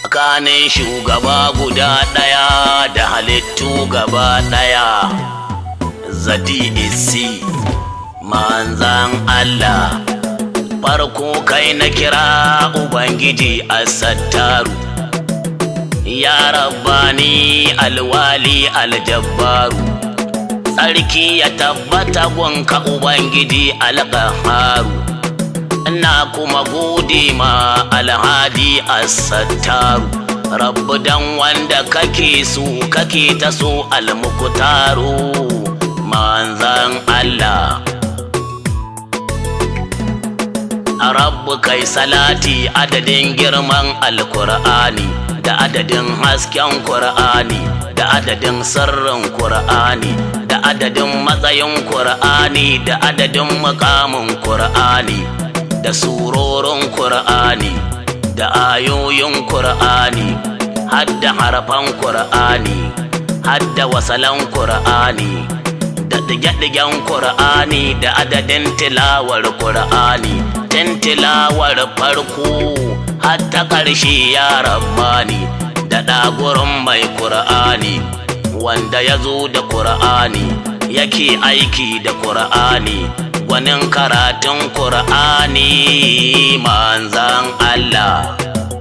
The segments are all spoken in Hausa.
tsakanin shugaba guda ɗaya da halittu gaba ɗaya zadi isi manzan Allah farko kai na kira ubangiji a sattaru ya rabbani alwali aljabbaru tsarki ya tabbata gunka ubangiji alƙaharu ina kuma gode ma alhadi as-sattaru rabbu dan wanda kake so kake ta so almukutaru manzan Allah a rabbu kai salati adadin girman alkur'ani da adadin hasken kur'ani da adadin sirrin kur'ani da adadin matsayin kur'ani da adadin mukamin kur'ani da surorin Kur'ani da ayoyin Kur'ani hadda harafan Kur'ani hadda wasalan Kur'ani da ɗige-ɗigen Kur'ani da adadin tilawar Kur'ani tun tilawar farko hatta ƙarshe ya rabbani da ɗagurin mai Kur'ani wanda ya zo da Kur'ani yake aiki da Kur'ani gwanin karatun Kur'ani manzan Allah.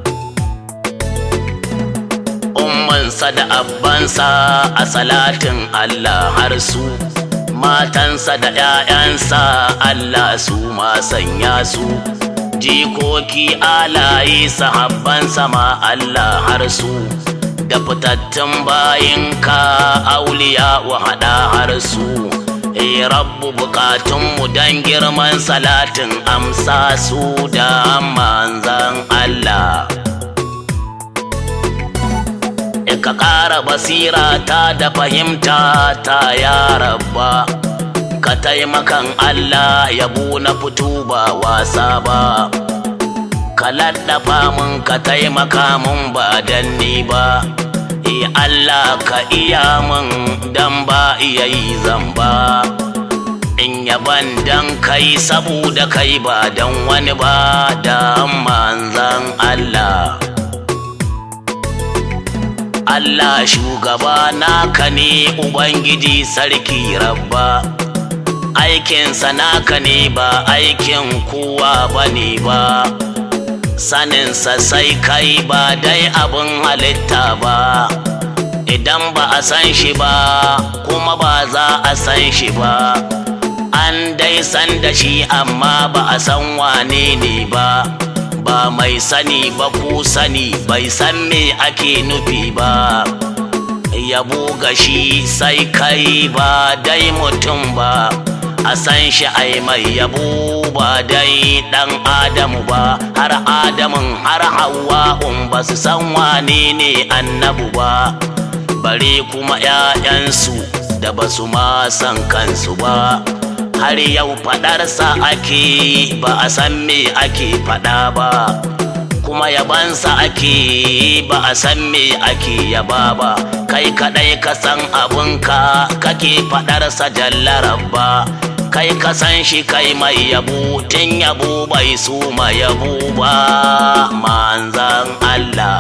Ummansa da abbansa a salatin Allah har su, matansa da ‘ya'yansa Allah su ma sanya su, jikoki alaye sahabbansa ma Allah har su, da fitattun bayinka auliya wa haɗa har su. Ee rabbu bukatunmu don girman salatin amsa su da manzan Allah. Ka ƙara basira ta da fahimta ta ya rabba, ka taimakan Allah yabo na fito ba wasa ba. Ka laɗafa mun ka taimaka mun ba danni ba. E Allah ka iya min dan ba iya yi zamba in yaban dan kai saboda kai ba dan wani ba da manzan Allah Allah shugaba naka ne Ubangiji sarki rabba aikinsa naka ne ba aikin kowa ba ne ba saninsa sai kai ba dai abin halitta ba idan ba a san shi ba kuma ba za a san shi ba an dai san da shi amma ba a san wane ne ba ba mai sani ba ku sani bai san me ake nufi ba yabo ga shi sai kai ba dai mutum ba a san shi ai mai yabo ba dai dan adamu ba har adamun har hawa'un ba su san wane ne annabu ba bare kuma 'ya'yansu da ba su ma san kansu ba har yau faɗarsa ake ba a san me ake faɗa ba kuma yabansa ake ba a san me ake yaba ba kai kaɗai ka san abinka kake faɗarsa jallarar ba kai ka san shi kai mai yabo tun yabo bai su ma yabo ba manzan Allah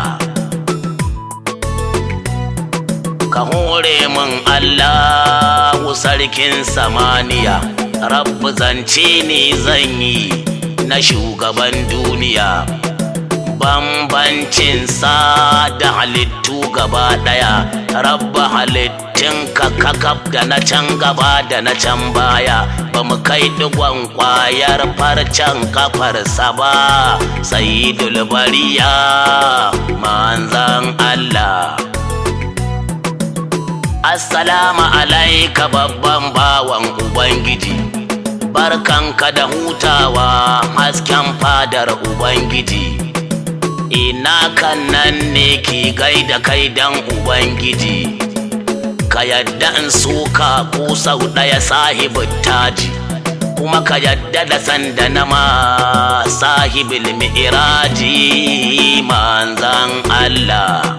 ka hore min Allahu sarkin samaniya rabbu zance ne zan yi na shugaban duniya bambancin sa da halittu gaba daya rabba halittun ka kakaf da na can gaba da na can baya ba mu kai digon kwayar farcen kafarsa ba sai dulbariya manzan Allah Assalamu alaika babban bawan Ubangiji, barkanka da hutawa hasken fadar Ubangiji. Ina kan nan ne ki gaida kai dan Ubangiji, ka yadda in suka ko sau ɗaya sahibin taji, kuma ka yadda da sanda na ma sahibul mi'iraji manzan Allah.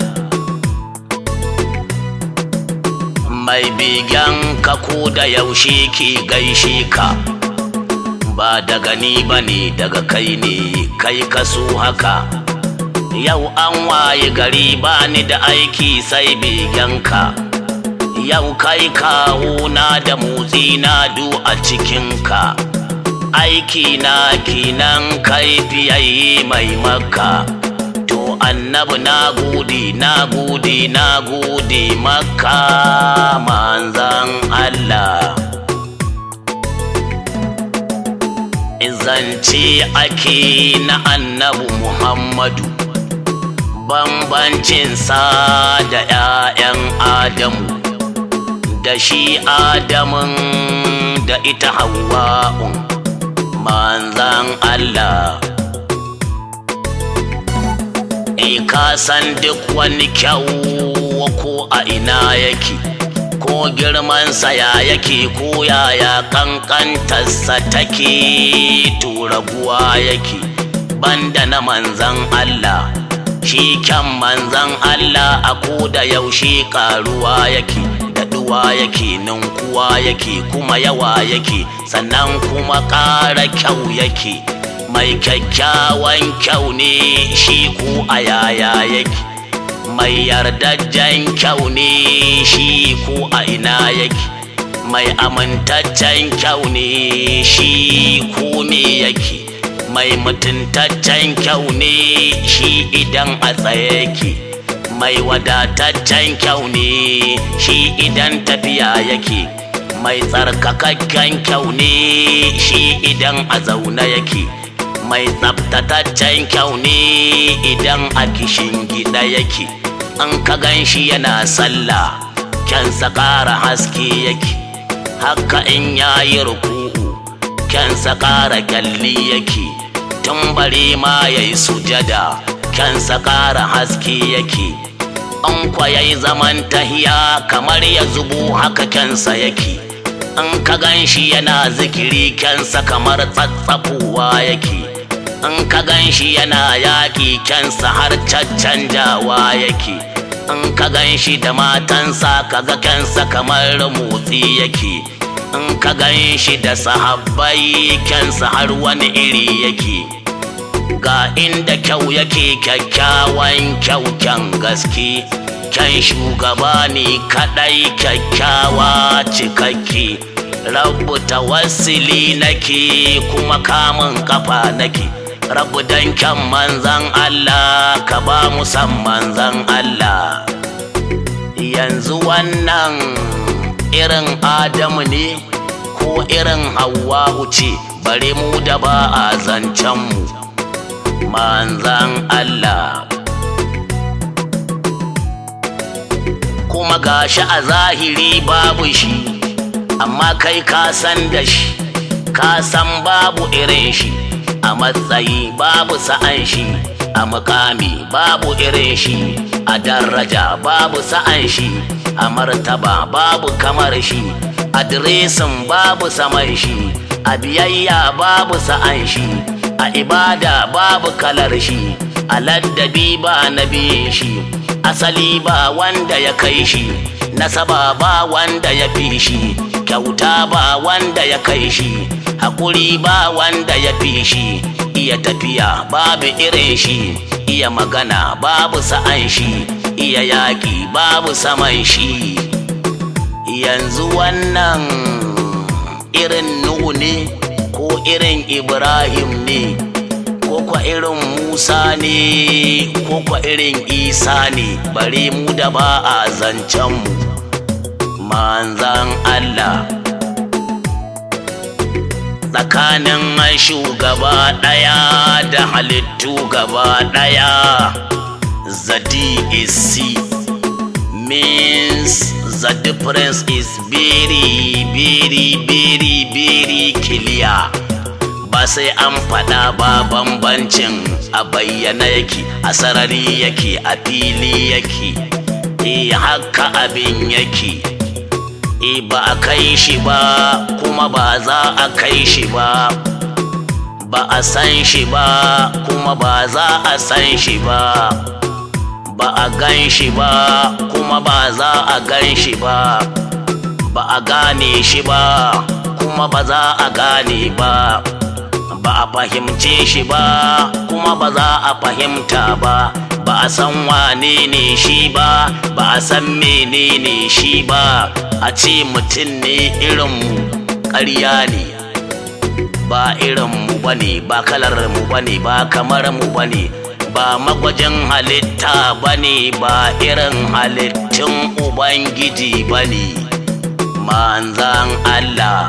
mai begen ka ko da yaushe ke gaishe ka ba daga ni ba ne daga kai ne kai ka so haka yau an waye gari ba ni da aiki sai begenka yau kai kawo na da motsi na du a cikinka aiki na kinan kai fiyayi mai maka to annabi na gode na gode na gode maka manzan Allah zance ake na annabi Muhammadu bambancinsa da ‘ya'yan Adamu da shi Adamun da ita Hawwa'un manzan Allah E ka san duk wani kyau ko a ina yake ko girmansa ya yake ko yaya kankantarsa take turaguwa yake banda na manzan Allah shi kyan manzan Allah a ko da yaushe karuwa yake daɗuwa yake ninkuwa yake kuma yawa yake sannan kuma ƙara kyau yake mai kyakkyawan kyau ne shi ko a yaya yake mai yardajjen kyau ne shi ko a ina yake mai amintaccen kyau ne shi ko me yake mai mutuntaccen kyau ne shi idan a tsaye yake mai wadataccen kyau ne shi idan tafiya yake mai tsarkakakken kyau ne shi idan a zaune yake mai tsabtataccen kyau ne idan a kishin gida yake an ka gan shi yana sallah kyansa ƙara haske yake haka in yayi ruku'u kyansa ƙara kyalli yake tun bare ma yayi sujada kyansa ƙara haske yake an kwa yayi zaman tahiya kamar ya zubo haka kyansa yake an ka gan shi yana zikiri kyansa kamar tsatsafowa yake in ka gan shi yana yaƙi kyansa har caccanjawa yake in ka gan shi da matansa kaga kyansa kamar motsi yake in ka gan shi da sahabbai kyansa har wani iri yake ga inda kyau yake kyakkyawan kyau kyan gaske kyan shugaba ne kaɗai kyakkyawa cikakke rabu tawassili nake kuma kamun kafa nake rabu dan kyan manzan Allah ka ba mu san manzan Allah yanzu wannan irin Adamu ne ko irin Hawwa'u ce bare mu da ba a zancen mu manzan Allah kuma gashi a zahiri babu shi amma kai ka san da shi ka san babu irin shi a matsayi babu sa'an shi a mukami babu irin shi a daraja babu sa'an shi a martaba babu kamar shi adiresin babu saman shi a biyayya babu sa'an shi a ibada babu kalar shi a laddabi ba na biyin shi asali ba wanda ya kai shi nasaba ba wanda ya fi shi kyauta ba wanda ya kai shi hakuri ba wanda ya fi shi iya tafiya babu irin shi iya magana babu sa'an shi iya yaƙi babu saman shi yanzu wannan irin nuhu ne ko irin ibrahim ne ko kwa irin musa ne ko kwa irin isa ne bare mu da ba a zancenmu manzan allah tsakanin shugaba ɗaya da halittu gaba ɗaya zadi is see means the difference is very very very very clear ba sai an faɗa ba bambancin a bayyana yake a sarari yake a fili yake e haka abin yake e ba a kai shi ba kuma ba za a kai shi ba ba a san shi ba kuma ba za a san shi ba ba a gan shi ba kuma ba za a gan shi ba ba a gane shi ba kuma ba za a gane ba ba a fahimce shi ba kuma ba za a fahimta ba ba a san wane ne shi ba ba a san menene shi ba a ce mutum ne irinmu ƙarya ne ba irinmu ba ne ba kalar mu ba ne ba kamar mu ba ne ba magwajin halitta ba ne ba irin halittun ubangiji ba ne manzan Allah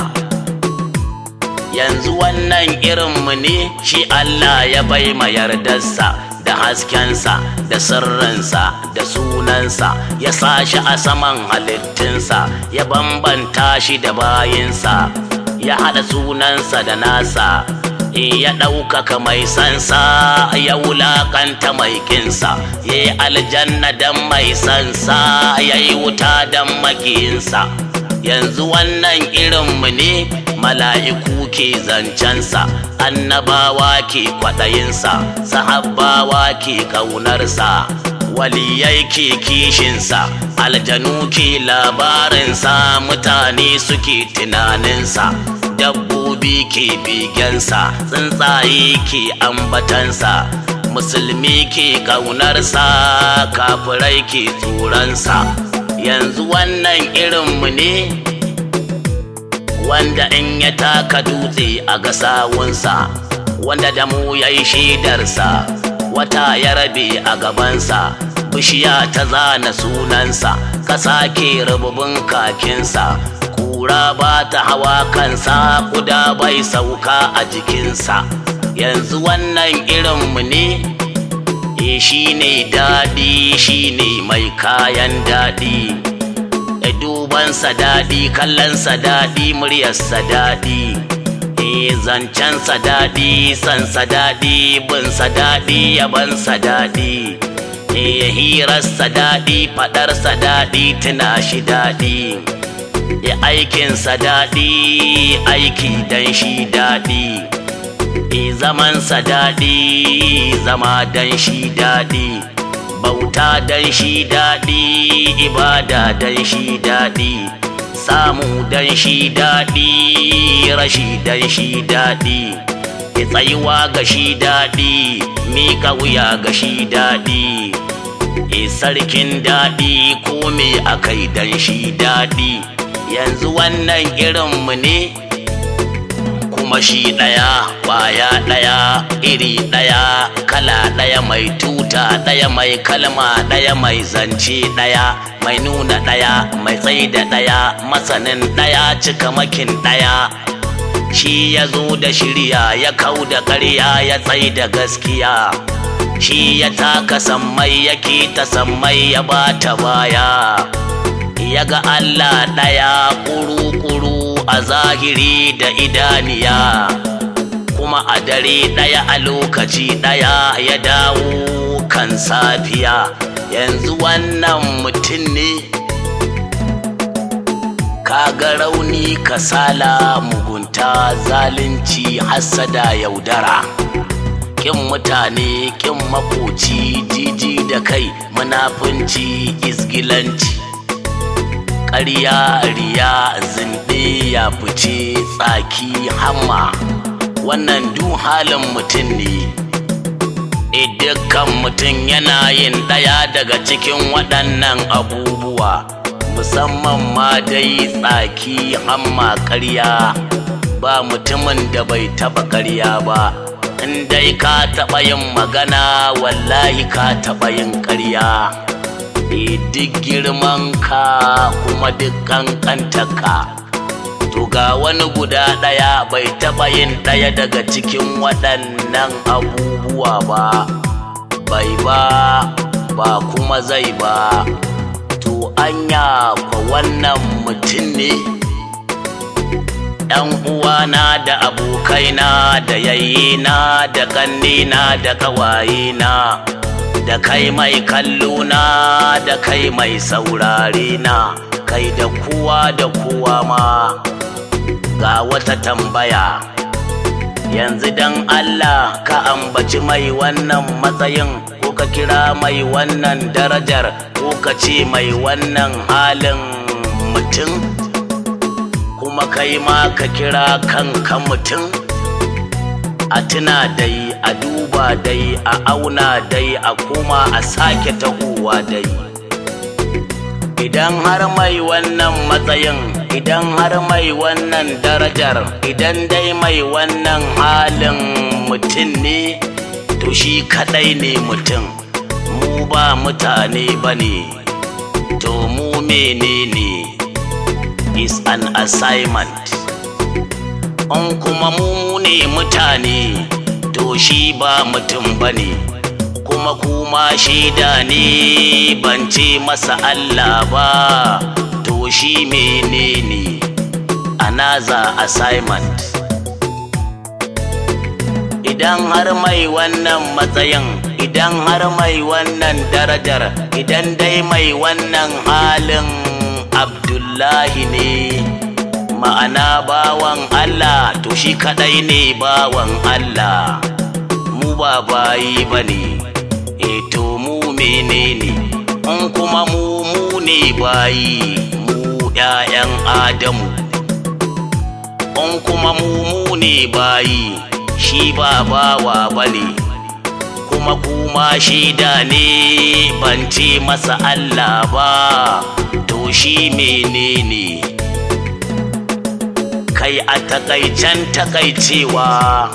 yanzu wannan irinmu ne shi Allah ya bai ma yardarsa da haskensa da sirrinsa da sunansa ya sa shi a saman halittunsa ya bambanta shi da bayinsa ya haɗa sunansa da nasa ya ɗaukaka mai sansa ya wulaƙanta mai kinsa ya yi aljanna don mai sansa ya yi wuta don makiyinsa yanzu wannan irinmu ne mala'iku ke zancensa annabawa ke kwaɗayinsa sahabbawa ke ƙaunarsa waliyai ke kishinsa aljanu ke labarinsa mutane suke tunaninsa dabbobi ke bigensa tsuntsaye ke ambatansa musulmi ke ƙaunarsa kafirai ke tsoronsa yanzu wannan irinmu ne wanda in ya taka dutse a gasawunsa wanda da mu ya yi shaidarsa wata ya rabe a gabansa bishiya ta zana sunansa ƙasa ke rububin kakinsa kura ba ta hawa kansa kuda bai sauka a jikinsa yanzu wannan irinmu ne e shi ne daɗi shi ne mai kayan daɗi e dubansa daɗi kallonsa daɗi muryarsa daɗi e zancensa daɗi sansa daɗi binsa daɗi yabansa daɗi e hirarsa daɗi faɗarsa daɗi tuna shi daɗi e aikinsa daɗi aiki dan shi daɗi e zamansa daɗi zama dan shi daɗi bauta dan shi daɗi ibada dan shi daɗi samu dan shi daɗi rashi dan shi daɗi e tsayuwa ga shi daɗi miƙa wuya ga shi daɗi e sarkin daɗi ko me akai dan shi daɗi yanzu wannan irinmu ne kuma shi ɗaya ƙwaya ɗaya iri ɗaya kala ɗaya mai tuta ɗaya mai kalma ɗaya mai zance ɗaya mai nuna ɗaya mai tsaida ɗaya masanin ɗaya cikamakin ɗaya shi ya zo da shirya ya kau da ƙarya ya tsaida gaskiya shi ya taka sammai yake ta sammai ya bata baya ya ga Allah ɗaya ƙuru-ƙuru a zahiri da idaniya kuma a dare ɗaya a lokaci ɗaya ya dawo kan safiya yanzu wannan mutum ne kaga rauni kasala mugunta zalunci hassada yaudara ƙin mutane ƙin makoci jiji da kai munafunci izgilanci ƙarya riya zinɗe ya fice tsaki hamma wannan du halin mutum ne e dukkan mutum yana yin ɗaya daga cikin waɗannan abubuwa musamman ma dai tsaki hamma ƙarya ba mutumin da bai taɓa ƙarya ba in dai ka taɓa yin magana wallahi ka taɓa yin ƙarya e duk girman ka kuma duk ka to ga wani guda ɗaya bai taɓa yin ɗaya daga cikin waɗannan abubuwa ba bai ba ba kuma zai ba to anya kwa wannan mutum ne ‘yan uwana da abokaina da yayyena da ƙannena da ƙawayena da kai mai kallona da kai mai saurare na kai da kowa da kowa ma ga wata tambaya yanzu dan Allah ka ambaci mai wannan matsayin ko ka kira mai wannan darajar ko ka ce mai wannan halin mutum kuma kai ma ka kira kanka mutum a tuna dai a duba dai a auna dai a koma a sake tahowa dai idan har mai wannan matsayin idan har mai wannan darajar idan dai mai wannan halin mutum ne to shi kadai ne mutum mu ba mutane ba ne to mu menene is an assignment in kuma mu ne mutane to shi ba mutum ba ne kuma kuma shaida ne ban ce masa Allah ba to shi menene anaza assignment idan har mai wannan matsayin idan har mai wannan darajar idan dai mai wannan halin abdullahi ne ma'ana bawan Allah to shi kadai ne bawan Allah mu ba bayi ba ne e to mu menene in kuma mu mu ne bayi mu ‘ya'yan Adamu in kuma mu mu ne bayi shi ba bawa ba ne kuma kuma shaida ne ban ce masa Allah ba to shi menene kai a takaicen takaicewa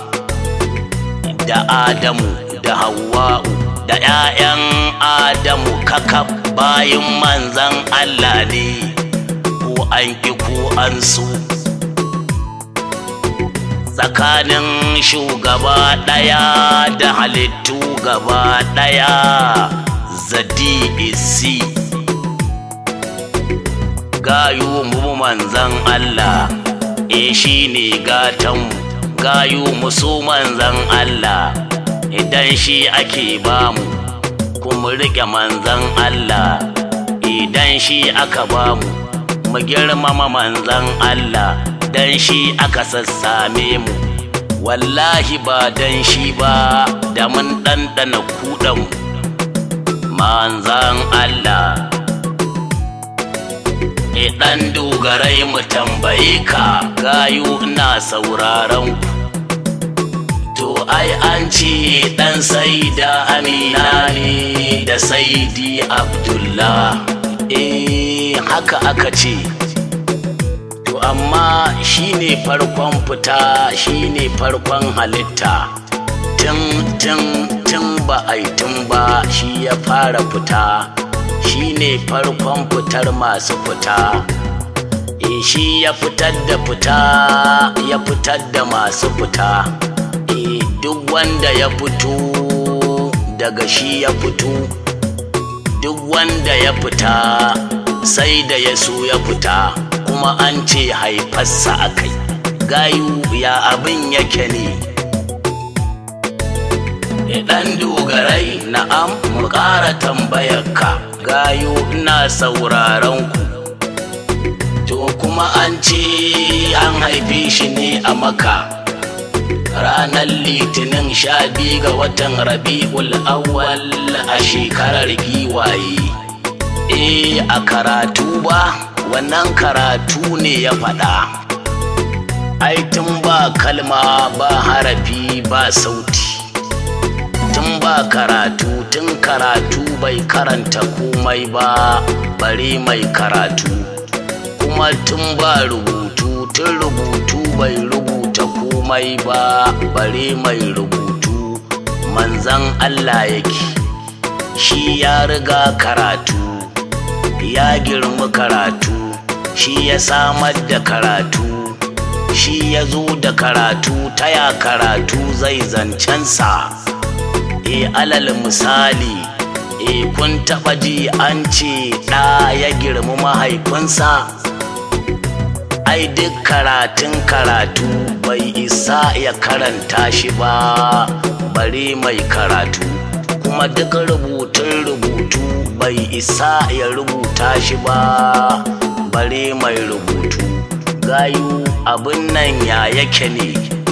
da Adamu da Hawwa'u da ‘ya'yan Adamu kakaf bayan manzan Allah ne ko an ƙi ko an so tsakanin shugaba ɗaya da halittu gaba ɗaya zadi isi gayu mu manzan Allah e shi ne gatanmu gayu musu manzan Allah idan shi ake bamu kuma riƙe manzan Allah idan shi aka bamu mu girmama manzan Allah dan shi aka sassame mu wallahi ba dan shi ba da mun ɗanɗana kuɗan manzan Allah e ɗan dogarai mu tambaye ka gayu ina sauraron ku to ai an ce ɗan saida amina ne da saidi abdullah eh haka aka ce to amma shine farkon fita shine farkon halitta tun tun tun ba a tun ba shi ya fara fita shine farkon fitar masu fita e shi ya fitar da fita ya fitar da masu fita e duk wanda ya fito daga shi ya fito duk wanda ya fita sai da ya so ya fita kuma an ce haifarsa a kai gayu ya abin yake ne ɗan dogarai na'am mu ƙara tambayar ka gayu ina sauraron ku to kuma an ce an haife shi ne a maka ranar litinin sha biyu ga watan rabi'ul awwal a shekarar giwaye eh a karatu ba wannan karatu ne ya faɗa ai tun ba kalma ba harafi ba sauti tun ba karatu tun karatu bai karanta komai ba bare mai karatu kuma tun ba rubutu tun rubutu bai rubuta komai ba bare mai rubutu manzan Allah yake shi ya riga karatu ya girma karatu shi ya samar da karatu shi ya zo da karatu ta ya karatu zai zancensa e alal misali e kun taɓa ji an ce ɗa ya girma mahaifinsa ai duk karatun karatu bai isa ya karanta shi ba bare mai karatu kuma duk rubutun rubutu bai isa ya rubuta shi ba bare mai rubutu gayu abin nan ya yake ne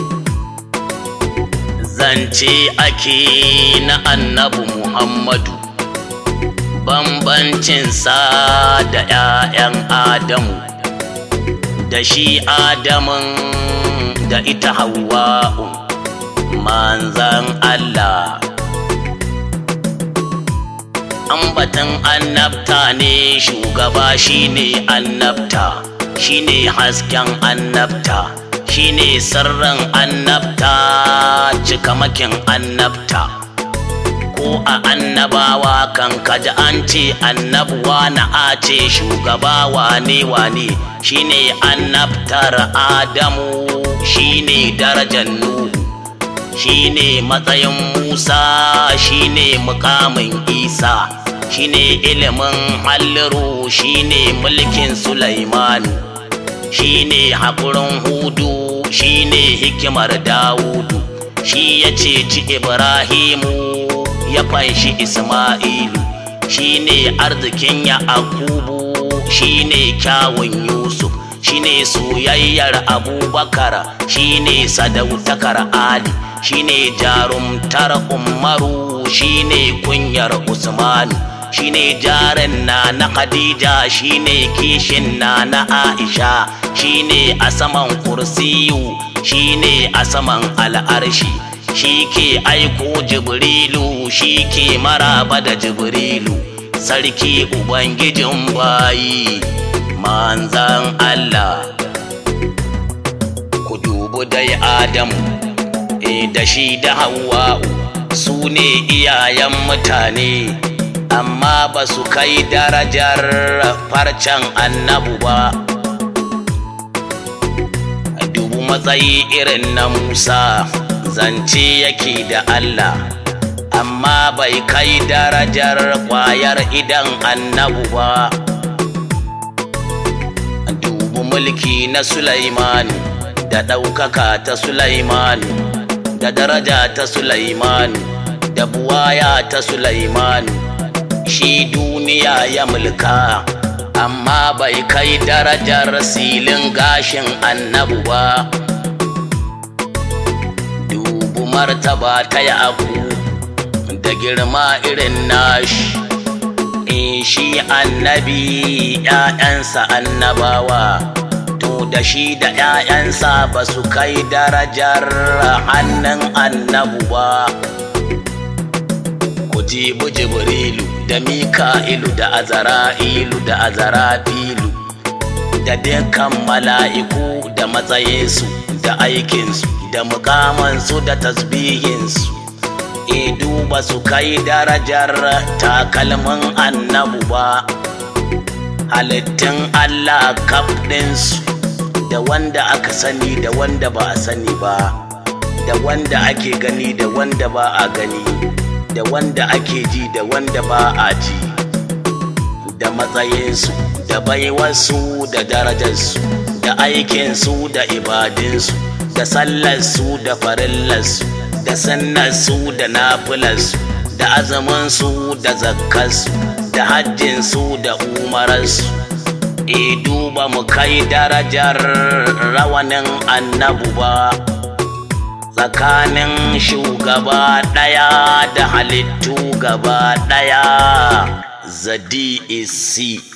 zance ake na annabi muhammadu bambancinsa da 'ya'yan adamu da shi adamun da ita hawa'u manzan Allah ambatin annabta ne shugaba shine annabta shine hasken annabta shine sirrin annabta cikamakin annabta ko a annabawa kan kaji an ce annabuwa na a ce shugaba wane wane shine annabtar adamu shine darajar nuhu shine matsayin musa shine mukamin isa shine ilimin halliru shine mulkin sulaimanu shine haƙurin hudu shine hikimar dawudu shi ya ceci ibrahimu ya fanshi isma'ilu shine arzikin ya akubu shine kyawun yusuf shine soyayyar abubakar shine sadautakar ali shine jarumtar umaru shine kunyar usmanu shine jarin na na khadija shine kishin na na aisha shine a saman kursiyu shine a saman al'arshi shi ke aiko jibrilu shi ke maraba da jibrilu sarki ubangijin bayi manzan allah ku dubu dai adamu e da shi da hawa'u su ne iyayen mutane amma ba su kai darajar farcen annabu ba dubu matsayi irin na musa zance yake da allah amma bai kai darajar kwayar idan annabu ba dubu mulki na sulaimanu da ɗaukaka ta sulaimanu da daraja ta sulaimanu da buwaya ta sulaimanu shi duniya ya mulka amma bai kai darajar silin gashin annabu ba dubu martaba ta yaku da girma irin nashi in shi annabi ‘ya'yansa annabawa to da shi da ‘ya'yansa ba su kai darajar hannun annabu ba ku jibu jibrilu da mika'ilu da azara'ilu da azarafilu da dukkan mala'iku da matsayinsu da aikinsu da mukamansu da tasbihinsu e duba su kai darajar takalmin annabu ba halittun allah kaf ɗinsu da wanda aka sani da wanda ba a sani ba da wanda ake gani da wanda ba a gani da wanda ake ji da wanda ba a ji da matsayinsu da baiwarsu da darajarsu da aikinsu da ibadinsu da sallarsu da farillarsu da sannarsu da nafilarsu da azamansu da zakkarsu da hajjinsu da umararsu e duba mu kai darajar rawanin annabu ba tsakanin shugaba ɗaya da halittu gaba ɗaya zadi isi